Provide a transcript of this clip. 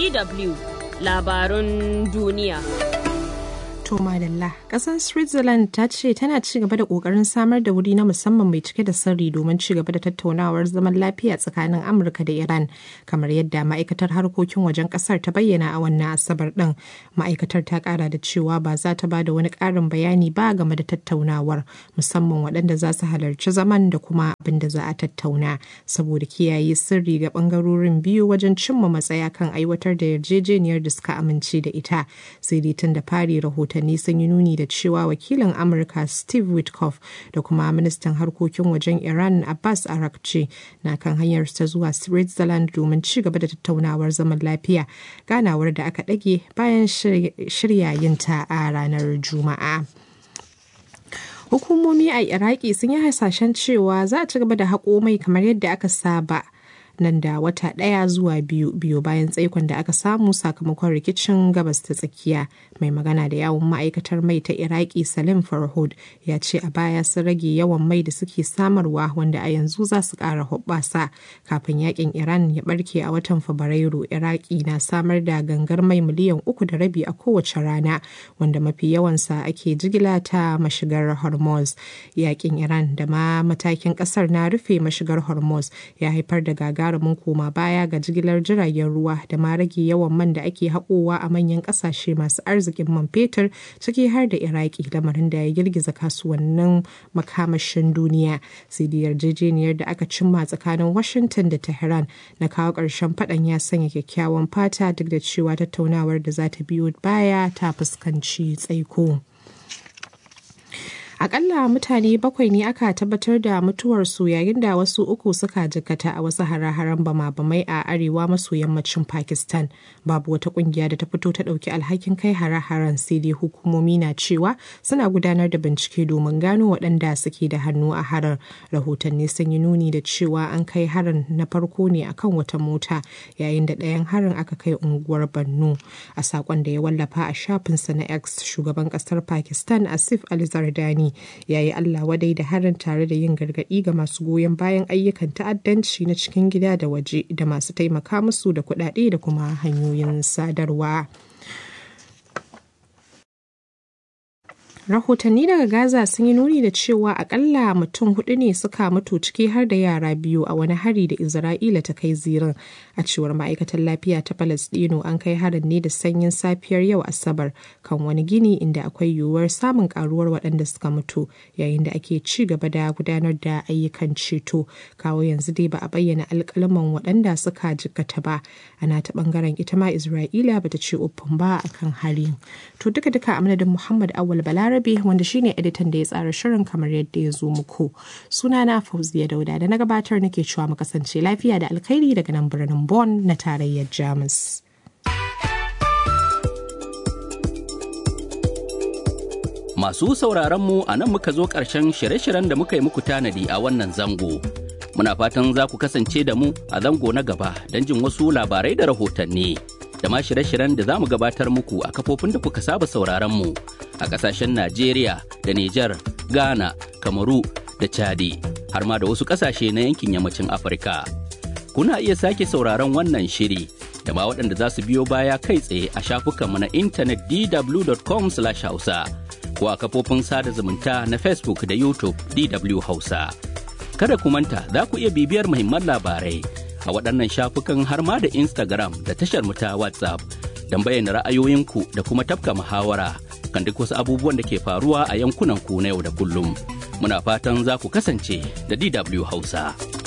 DW labarun duniya. To madalla, ƙasar Switzerland ta ce tana ci gaba da ƙoƙarin samar da wuri na musamman mai cike da sirri domin ci gaba da tattaunawar zaman lafiya tsakanin Amurka da Iran, kamar yadda ma'aikatar harkokin wajen ƙasar ta bayyana a wannan asabar ɗin. Ma'aikatar ta ƙara da cewa ba za ta ba da wani ƙarin bayani ba game da tattaunawar, musamman waɗanda za su halarci zaman da kuma abin da za a tattauna, saboda kiyaye sirri ga ɓangarorin biyu wajen cimma matsaya kan aiwatar da yarjejeniyar da suka amince da ita. Sai dai tun da fari rahoton rahotanni sun yi nuni da cewa wakilin amurka steve witkoff da kuma ministan harkokin wajen iran abbas arakci na kan hanyar ta zuwa switzerland domin ci gaba da tattaunawar zaman lafiya ganawar da aka ɗage bayan shirya yinta a ranar juma'a hukumomi a iraki sun yi hasashen cewa za a ci gaba da haƙo mai kamar yadda aka saba nan da wata ɗaya zuwa biyu biyu bayan tsaikon da aka samu sakamakon rikicin gabas ta tsakiya mai magana da yawon ma'aikatar mai ta iraki salim farhud ya ce a baya sun rage yawan mai da suke samarwa wanda a yanzu za su ƙara hoɓɓasa kafin yakin iran ya barke a watan fabrairu iraki na samar da gangar mai miliyan uku da rabi a kowace rana wanda mafi yawansa ake jigila ta mashigar hormuz yakin iran da ma matakin ƙasar na rufe mashigar hormuz ya haifar da gaga gagarumin koma baya ga jigilar jiragen ruwa da ma rage yawan man da ake haƙowa a manyan ƙasashe masu arzikin man fetur ciki har da iraki lamarin da ya girgiza kasuwannin makamashin duniya sai da yarjejeniyar da aka cimma tsakanin washington da tehran na kawo ƙarshen faɗan ya sanya kyakkyawan fata duk da cewa tattaunawar da za ta biyo baya ta fuskanci tsaiko. Akalla mutane bakwai ne aka tabbatar da mutuwarsu yayin da wasu uku suka jikkata a wasu hare-haren bama-bamai a arewa maso yammacin Pakistan. Babu wata kungiya da ta fito ta ɗauki alhakin kai hare-haren sai dai hukumomi na cewa suna gudanar da bincike domin gano waɗanda suke da hannu a harin. Rahotanni sun yi nuni da cewa an kai harin na farko ne akan wata mota yayin da ɗayan harin aka kai unguwar Borno. A saƙon da ya wallafa a shafinsa na X shugaban ƙasar Pakistan Asif Ali Zardani ya yi Allah wadai da harin tare da yin gargaɗi ga masu goyon bayan ayyukan ta'addanci na cikin gida da waje da masu taimaka musu da kuɗaɗe da kuma hanyoyin sadarwa. rahotanni daga gaza sun yi nuni da cewa akalla mutum hudu ne suka mutu ciki har da yara biyu a wani hari da isra'ila ta kai zirin a cewar ma'aikatar lafiya ta palestino an kai harin ne da sanyin safiyar yau asabar kan wani gini inda akwai yiwuwar samun karuwar waɗanda suka mutu yayin da ake ci gaba da gudanar da ayyukan ceto kawo yanzu dai ba a bayyana alkalaman waɗanda suka jikkata ba ana ta bangaren ita ma isra'ila bata ce uffin ba akan hari to duka duka a madadin muhammad awal balarabe Rabi wanda shine editan da ya tsara shirin kamar yadda ya zo muku. Sunana Fauziya Dauda da na gabatar nake cewa mu kasance lafiya da alkhairi daga nan birnin Bonn na tarayyar Jamus. Masu sauraron mu a nan muka zo ƙarshen shirye-shiryen da muka yi muku tanadi a wannan zango. Muna fatan za ku kasance da mu a zango na gaba don jin wasu labarai da rahotanni. da ma shirye-shiryen da za mu gabatar muku a kafofin da kuka saba sauraron mu a ƙasashen Najeriya da Nijar, Ghana, Kamaru da Chadi har ma da wasu ƙasashe na yankin yammacin Afirka. Kuna iya sake sauraron wannan shiri da ma waɗanda za su biyo baya kai tsaye a shafukanmu na intanet dw.com/hausa ko a kafofin sada zumunta na Facebook da YouTube DW Hausa. Kada ku manta za ku iya bibiyar muhimman labarai a waɗannan shafukan har ma da Instagram da tashar mu ta WhatsApp don bayyana ra'ayoyinku da kuma tafka muhawara kan duk wasu abubuwan da ke faruwa a yankunan ku na yau da kullum. Muna fatan za ku kasance da DW Hausa.